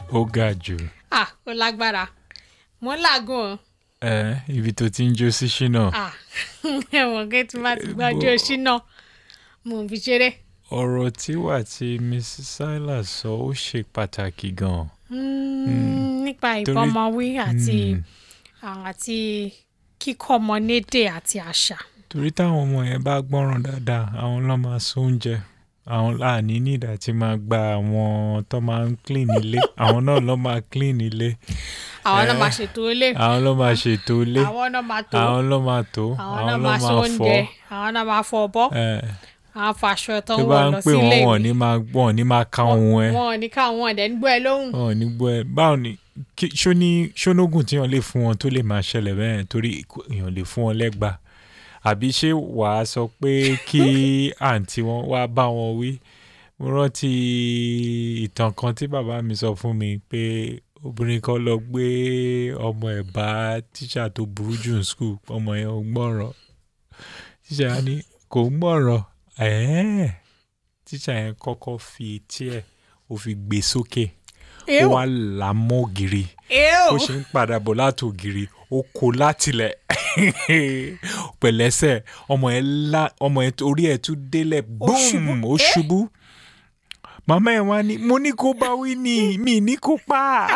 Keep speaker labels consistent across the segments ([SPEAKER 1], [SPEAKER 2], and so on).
[SPEAKER 1] ó ga jù
[SPEAKER 2] ah ó lágbára mo ń làágùn o
[SPEAKER 1] ẹ ibi tó ti ń jó sí ṣínà
[SPEAKER 2] ah ẹ̀wọ̀n kí tí bá ti gbájú ṣínà mo ń fi ṣeré.
[SPEAKER 1] ọ̀rọ̀ tí wà tí mrs silas sọ ó ṣe pàtàkì gan-an.
[SPEAKER 2] Mm, nípa
[SPEAKER 1] Torí-
[SPEAKER 2] ìbọmọwí àti
[SPEAKER 1] Mm.
[SPEAKER 2] àti kíkọ́ ọmọ nédè àti àṣà.
[SPEAKER 1] torí táwọn ọmọ yẹn bá gbọ́ràn dáadáa àwọn ló máa sún oúnjẹ àwọn láàní nídà tí máa gba àwọn tó máa ń clean ilé àwọn náà ló máa clean ilé
[SPEAKER 2] àwọn náà
[SPEAKER 1] Eh.
[SPEAKER 2] máa ṣètò ilé
[SPEAKER 1] àwọn ló máa ṣètò ilé
[SPEAKER 2] àwọn náà máa tó
[SPEAKER 1] àwọn ló máa tó
[SPEAKER 2] àwọn
[SPEAKER 1] àwọn
[SPEAKER 2] náà
[SPEAKER 1] ló
[SPEAKER 2] máa so
[SPEAKER 1] máa
[SPEAKER 2] oúnjẹ
[SPEAKER 1] fọ
[SPEAKER 2] àwọn náà máa fọ ọbọ
[SPEAKER 1] ẹ
[SPEAKER 2] àwọn faṣọ tó
[SPEAKER 1] tó
[SPEAKER 2] ń
[SPEAKER 1] bá
[SPEAKER 2] wọ̀
[SPEAKER 1] ń
[SPEAKER 2] lọ
[SPEAKER 1] pè
[SPEAKER 2] sí
[SPEAKER 1] wọ́n
[SPEAKER 2] ilé
[SPEAKER 1] wọ́n ní máa wọ́n ní máa ka ohun ẹ
[SPEAKER 2] wọn ò ní káwọn ọ̀dẹ̀ ń gbọ́ ẹ lóhùn.
[SPEAKER 1] wọn ò ní gbọ́ ẹ báwo ni kí- ṣó ní ṣónógùn tí wọ́n lè fún wọn tó lè máa ṣẹlẹ̀ bẹ́ẹ̀ torí kò- èèyàn lè fún wọn lẹ́gbàá àbí ṣé wàá sọ pé kí àǹtí wọn wá bá wọn wí mo rántí ìtàn kan tí bàbá mi sọ fún mi pé obìnrin kan lọ gbé ọmọ ẹ̀ bá tíṣà tó burú jù ní skul ọmọ yẹn ò gbọ́ràn tíṣà yẹn ní kò ń gbọ́ràn ẹ̀ẹ́ tíṣà yẹn kọ́kọ́ fi etí ẹ̀ ó fi gbé sókè ó
[SPEAKER 2] Ew,
[SPEAKER 1] wá là á mọ́ ògiri
[SPEAKER 2] ew.
[SPEAKER 1] ó ṣe ń padà bọ̀ láti ògiri ó kó látilẹ̀ pẹ̀lẹ́sẹ̀ ọmọ ẹ̀ lá ọmọ ẹ̀ orí ẹ̀ tún délẹ̀
[SPEAKER 2] ṣubú.
[SPEAKER 1] búm ó
[SPEAKER 2] Eh?
[SPEAKER 1] ṣubú màmá ẹ̀ wá ní mo ní kó bá wí ni mi ní kó pa á.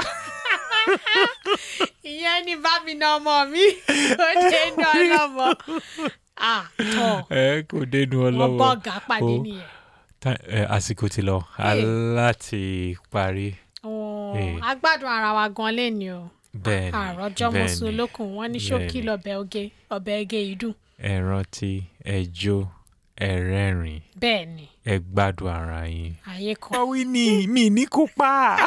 [SPEAKER 2] ìyẹn ní bá mi na ọmọ mi ó ṣe ń dán ọlọ́mọ. ah tọ́
[SPEAKER 1] ẹ kò dénú
[SPEAKER 2] wọ́n bọ́
[SPEAKER 1] ọlọ́wọ́
[SPEAKER 2] ọ̀gá pàdé
[SPEAKER 1] Ó.
[SPEAKER 2] nìyẹn.
[SPEAKER 1] Ta- ẹ, àsìkò ti lọ aláti parí
[SPEAKER 2] Oh,
[SPEAKER 1] Eh.
[SPEAKER 2] a gbádùn ara wa gan lẹ́ni o
[SPEAKER 1] bẹ́ẹ̀ ni
[SPEAKER 2] àròjọ
[SPEAKER 1] bẹ́ẹ̀
[SPEAKER 2] mọ̀sùn
[SPEAKER 1] ni.
[SPEAKER 2] olókùn wọn ní ṣókí
[SPEAKER 1] bẹ́ẹ̀ ni.
[SPEAKER 2] lọ́bẹ̀ oge ọbẹ̀ ege ìdùn
[SPEAKER 1] ẹ rántí ẹ jó ẹ rẹ́rìn
[SPEAKER 2] bẹ́ẹ̀ ni
[SPEAKER 1] ẹ gbádùn ara yín.
[SPEAKER 2] àyè kan.
[SPEAKER 1] bá wí ni mi ní kó pa á.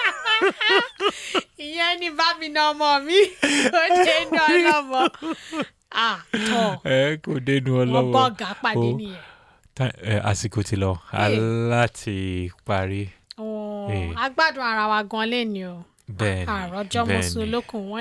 [SPEAKER 2] ìyẹn ní bá mi na ọmọ mi ó ṣe ń dán ọlọ́mọ. ah tọ́
[SPEAKER 1] ẹ kò dénú
[SPEAKER 2] wọ́n bọ́
[SPEAKER 1] ọlọ́wọ́
[SPEAKER 2] ọ̀gá pàdé
[SPEAKER 1] Ó.
[SPEAKER 2] nìyẹn.
[SPEAKER 1] Ta- ẹ, àsìkò ti lọ aláti parí
[SPEAKER 2] Oh,
[SPEAKER 1] Eh.
[SPEAKER 2] a gbádùn ara wa gan lẹ́ni o
[SPEAKER 1] bẹ́ẹ̀ ni
[SPEAKER 2] àròjọ
[SPEAKER 1] bẹ́ẹ̀
[SPEAKER 2] mọ̀sùn
[SPEAKER 1] ni.
[SPEAKER 2] olókùn wọn